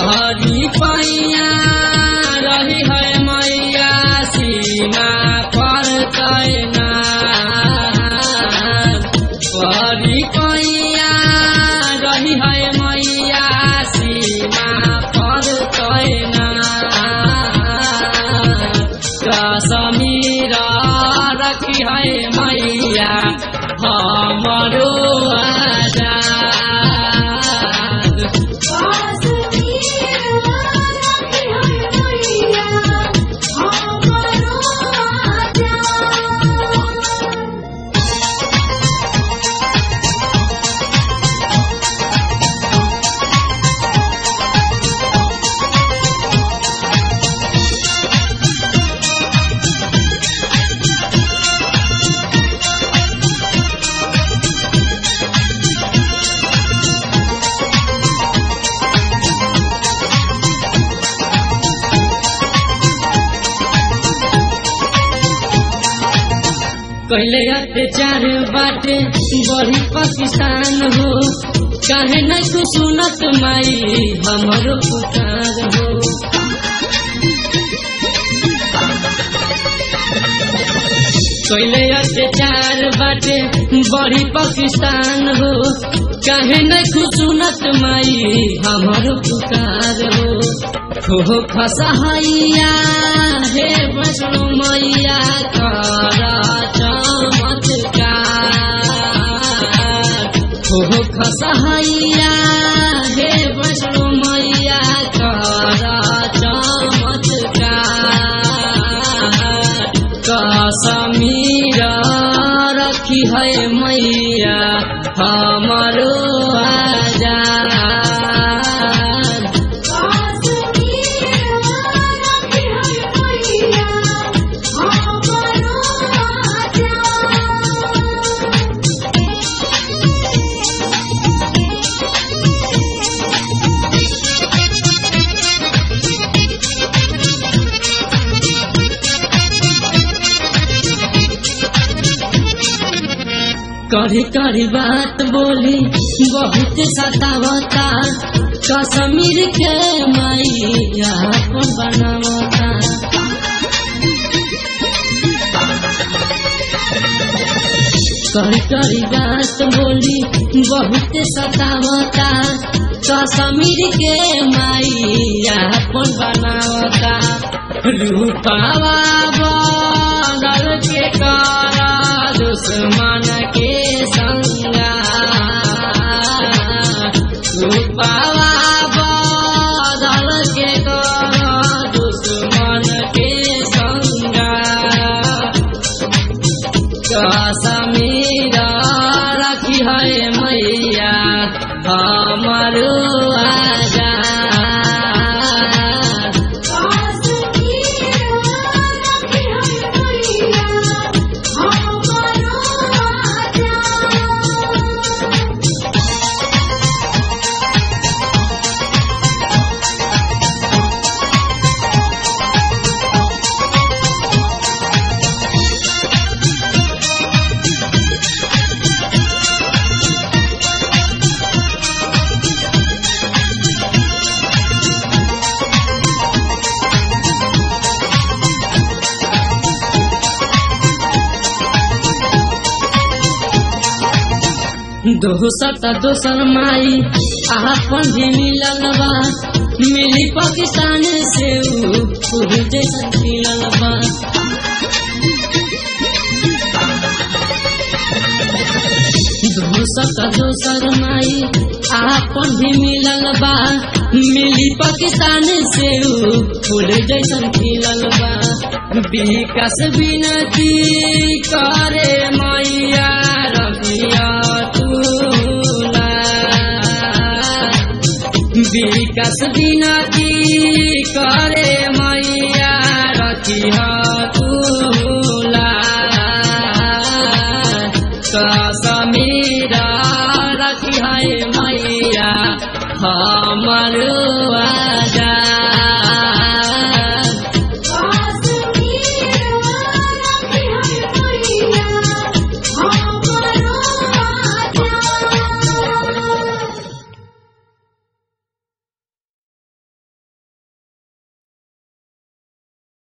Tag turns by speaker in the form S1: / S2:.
S1: पहरी पैया रही है मैया सीमा पर तैना पहरी पैया रही है मैया सीमा पर तैना कश्मीर रखी है मैया हमरो आजाद कहले अत्याचार बाटे बड़ी पाकिस्तान हो काहे न तू सुनत माई हमरो पुकार हो कहले अत्याचार बाटे बड़ी पाकिस्तान हो काहे न तू सुनत माई हमरो पुकार हो हो खसहैया हे वैष्णो मैया करा चमत्कार हो खसहैया हे वैष्णो मैया करा चमत्कार कसमीर रखी है मैया हमारो आजाद कड़ी कड़ी बात बोली बहुत सतावता कश्मीर के मैया अपन बनावता कड़ी कड़ी बात बोली बहुत सतावता कश्मीर के मैया अपन बनावता रूपावा बदल के करा दुश्मन के संगा रूपावा बदल के करा दुश्मन के संगा कश्मीर रखी है मैया हमारो आजाद दोसर त दोसर माई आपन भी मिलल बा मिली पाकिस्तान से ऊ पूरी जैसन मिलल बा दोसर त दोसर माई आपन भी मिलल बा मिली पाकिस्तान से ऊ फूल जैसन खिलल बा विकास विनती करे मैया रबिया तुला विकास विनती करे मैया रखिया